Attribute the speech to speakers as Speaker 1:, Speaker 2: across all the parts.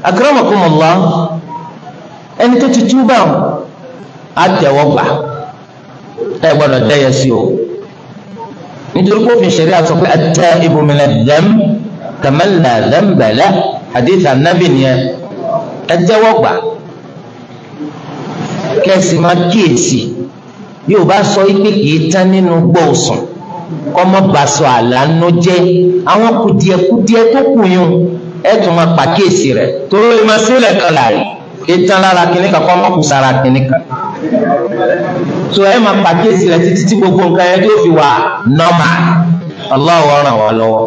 Speaker 1: akramakumullah ẹni tó ti túbà á tẹ̀wọ́ gbà ẹ gbọ́dọ̀ dẹ́yẹ sí o nítorí pé òfin ṣẹ̀rí àsọ pé at-taibu mina dhanb kaman la dhanba lahu hadith anabi nìyẹn ẹ tẹ́wọ́ gbà kẹ́sì máa kíyèsí yóò bá sọ pé kìí tán nínú gbóòsùn kọ́mọ́ bá sọ àlànà jẹ́ àwọn kùdìẹ̀kùdìẹ̀ tó kù yún ẹ tún máa pàkíyèsí rẹ̀ torí ẹ máa sílẹ̀ kan láàrin kìí tán lára kìnnìkan kọ́mọ́ kù sára kìnnìkan so ẹ máa pàkíyèsí rẹ̀ títí tí gbogbo nǹkan yẹn tó fi wà nọ́mà Allah ràn wá lọ́wọ́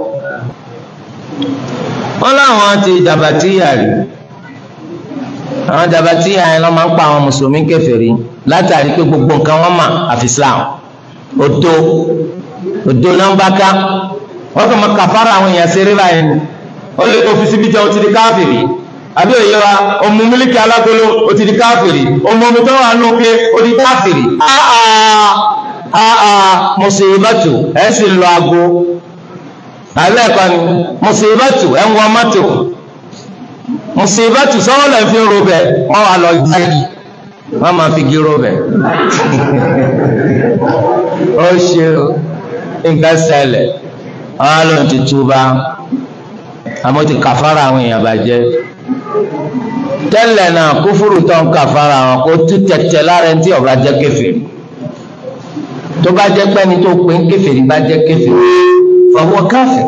Speaker 1: wọn láwọn ti jàbàtíyà rí àwọn jàbàtíyà yẹn lọ máa ń pa àwọn mùsùlùmí kèfèrí látàrí pé gbogbo nǹkan wọn mà àfi Islam òdo òdo náà ń bá ká wọn kàn máa kàfàrà àwọn èèyàn ṣeré báyìí ni ó lè òfin síbi jẹun ti di káfìrí àbí òye wa ọmọ mílíkì alágolo ó ti di káfìrí ọmọ omi tó wà nù pé ó di káfìrí mùsùlùmí ẹ sì lọ aago alẹ́ kan ni mùsùlùmí ẹ ń wọ mọ́tò mùsùlùmí sọ́wọ́n lè fi ro bẹ̀ wọ́n wà lọ gbáyìí wọ́n máa fi gíró bẹ̀ ó ṣe nǹkan ṣẹlẹ̀ wọ́n á lọ ti túbà àmọ́ ti kàfàrà àwọn èèyàn bàjẹ́ tẹ́lẹ̀ náà kúfúrú tó ń kàfàrà àwọn kó tú tẹ̀tẹ̀ lára ẹni tí ọba jẹ́ kèfèrí tó bá jẹ́ pẹ́ni tó pé ń kèfèrí bá jẹ́ kèfèrí fọwọ́ káfẹ́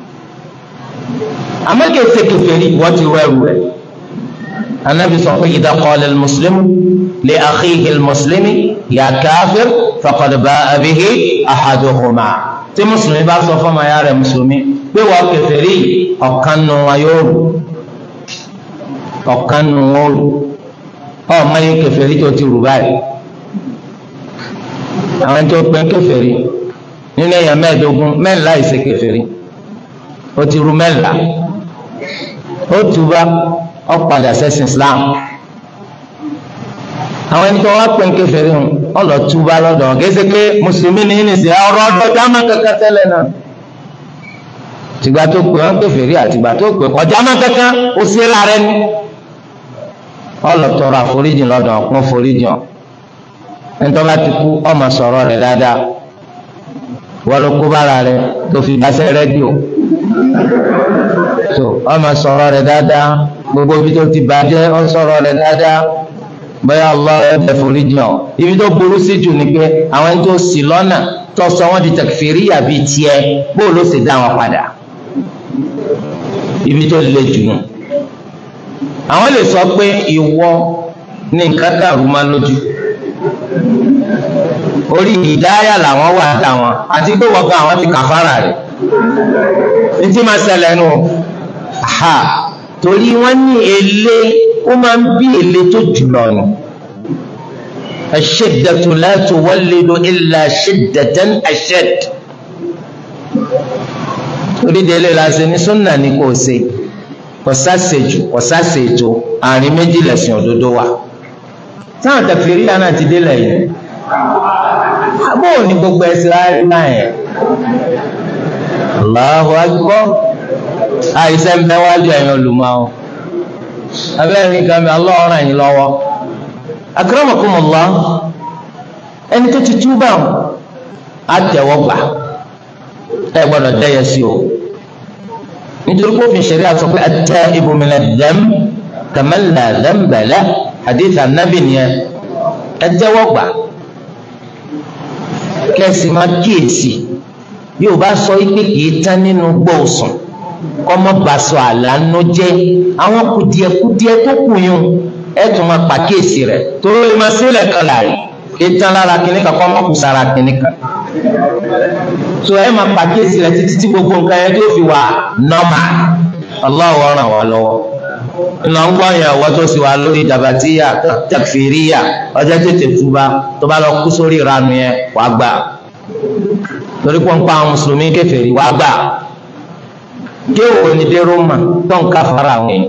Speaker 1: àmọ́ kèsè kèfèrí wọ́n ti rọ ẹrù rẹ̀ anabi sọ pé idha qala al-muslimu li akhihi al-muslimi ya kafir faqad ba'a bihi ahaduhuma tí mùsùlùmí bá sọ fún ọmọ ya rẹ̀ mùsùlùmí pé wọ́n kèfèrí ọ̀kan nù wọn yóò rù ọ̀kan nù wọn rù ọmọ yìí kèfèrí tó ti rù báyìí àwọn tó pẹ́ kèfèrí nínú èèyàn mẹ́ẹ̀ẹ́dógún mẹ́ẹ̀ẹ́lá ìṣe kèfèrí ó ti rù mẹ́ẹ̀ẹ́lá ó túbá ó padà sẹ́sìn Islam àwọn ẹni tó wá pẹ́ kèfèrí hàn ó lọ túbá lọ́dọ̀ wọn kì í ṣe pé mùsùlùmí ní ìnìsí ọ̀rọ̀ ọ̀dọ̀ jámà kankan tẹ́lẹ̀ náà tìgbà tó pè wọn kèfèrí àtìgbà tó pè ọjà má kankan ó sí ra rẹ ní ó lọ tọrọ àforíjìn lọ́dọ̀ ọkùnrin foríjìn ọ ẹni tó bá ti kú ọmọ sọ̀rọ̀ rẹ̀ dáadáa wọ́n ló kó bára rẹ̀ tó fi gbàsẹ́ rẹ́díò tó ọmọ sọ̀rọ̀ rẹ̀ dáadáa gbogbo ibi tó ti bàjẹ́ ọ sọ̀rọ̀ rẹ̀ dáadáa bẹ́ẹ̀ Allah ẹ̀ forí jìn ọ́ ibi tó burú sí jù ni pé àwọn ẹni tó ṣì lọ́nà tó sọ wọ́n di tẹkifìrí àbí tiẹ̀ bó ló sì dá wọn padà ibi tó le jù nù. àwọn lè sọ pé ìwọ ní nǹkan dàrú máa lójú orí ìdáyà làwọn wà dáwọn àti pé wọ́n gan àwọn ti kàfàrà rẹ̀ ní tí máa ṣẹlẹ̀ nù ha torí wọ́n ní èlé ó máa ń bí èlé tó jùlọ ni aṣẹ́dẹ̀tù láti wọ́lédò ilà ṣẹ́dẹ̀tàn aṣẹ́d orídẹ̀ẹ́lẹ́ láti ní súnà ní kò ṣe kò sáṣejù kò sáṣejù àárín méjì lẹ̀sìn òdodo wa táwọn tẹ̀fìrí náà ti délẹ̀ yìí àbọ̀ ní gbogbo ẹ̀sìn láàrin náà yẹn Allahu akbar àìsẹ́ ń bẹ́ wájú ẹ̀yìn olùmọ̀ ọ́ abẹ́rẹ́ nǹkan mi Allah ràn yín lọ́wọ́ akramakumullah ẹni tó ti túbà á tẹ̀wọ́ gbà ẹ gbọ́dọ̀ dẹ́yẹ sí o nítorí pé òfin ṣẹ̀rí àsọ pé at-taibu mina dhanb kaman la dhanba lahu hadith anabi nìyẹn ẹ tẹ́wọ́ gbà kẹ́sì máa kíyèsí yóò bá sọ pé kìí tán nínú gbóòsùn kọ́mọ́ bá sọ àlànà jẹ́ àwọn kùdìẹ̀kùdìẹ̀ tó kù yún ẹ tún máa pàkíyèsí rẹ̀ torí ó máa sílẹ̀ kan láàrin kìí tán lára kìíní kan kọ́mọ́ kù sára kìíní kan so ẹ máa pàkíyèsí rẹ̀ títí tí gbogbo nǹkan yẹn tó fi wà nọ́mà Allahu ràn wá lọ́wọ́ ìlànà ń gbọ́ yẹn ọ̀wọ́ tó sì wà lórí jàbàtíyà takfiriya ọjọ́ tètè túbá tó bá lọ kú sórí ìranu yẹn wàá gbà torí pọ́npá àwọn mùsùlùmí kèfèrí wàá gbà kéwò ní dé Rómà tó ń ká fara àwọn èèyàn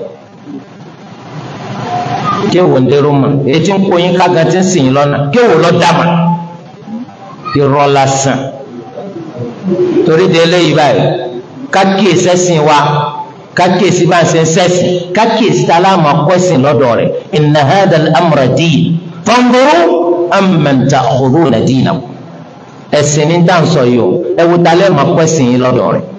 Speaker 1: kéwò ní dé Rómà èyí tí ń kó yín kága tí ń sìn yín lọ́nà kéwò lọ́ dàmà irọ́ lásán torí de eléyìí báyìí kákìí sẹ́sìn wa kákìsí bá ń ṣe ń sẹ́sìn kákìsí tá a láàmú akọ́sìn lọ́dọ̀ rẹ̀ inna hadha al-amra din fanzuru amman ta'khudhuna dinakum ẹ̀sìn ní dáǹsọ̀ yìí o ẹ wo dalẹ́ mọ̀ akọ́sìn yìí lọ́dọ̀ rẹ̀